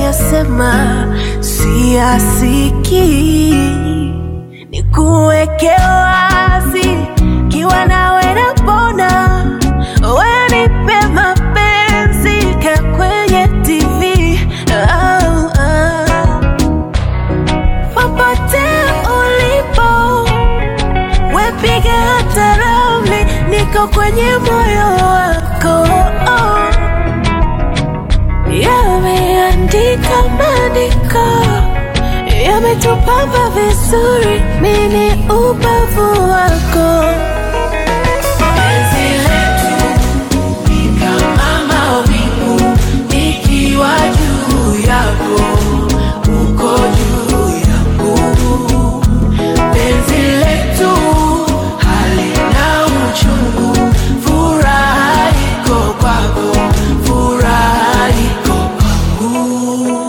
unayoyasema siyasikii, nikuweke wazi, kiwa nawe napona, wewe nipe mapenzi ka kwenye TV oh, oh. Popote ulipo wepiga hata ramli, niko kwenye moyo wako oh. Yameandika maandiko yametupamba vizuri, mini ubavu wako Penzi letu ni kama mawingu, nikiwa juu yako, uko juu yangu. Penzi letu halina uchungu, furaha iko kwako, furaha iko kwangu.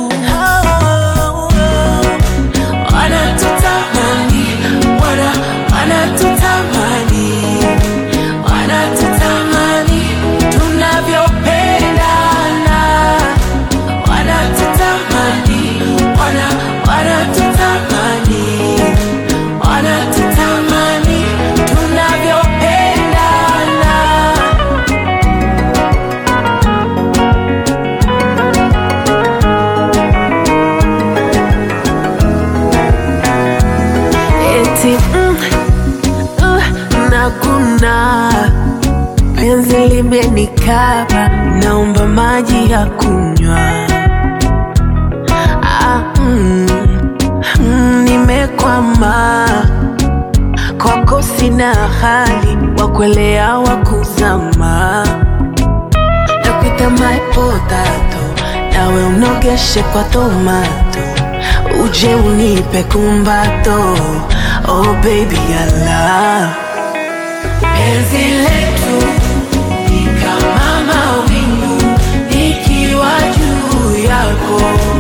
Wanatutamani, wana wanatutamani, wanatutamani tunavyopendana, wanatutamani, wana wanatutamani, wanatutamani tunavyopendana. eti mm, uh, nakuna penzi limenikaba, naomba maji ya kunywa. Ah, mm, mm, nimekwama kwako, sina hali wa kuelea wa kuzama, nakuita my potato, nawe unogeshe kwa tomato uje unipe kumbato oh baby I love penzi letu ni kama mawingu nikiwa juu yako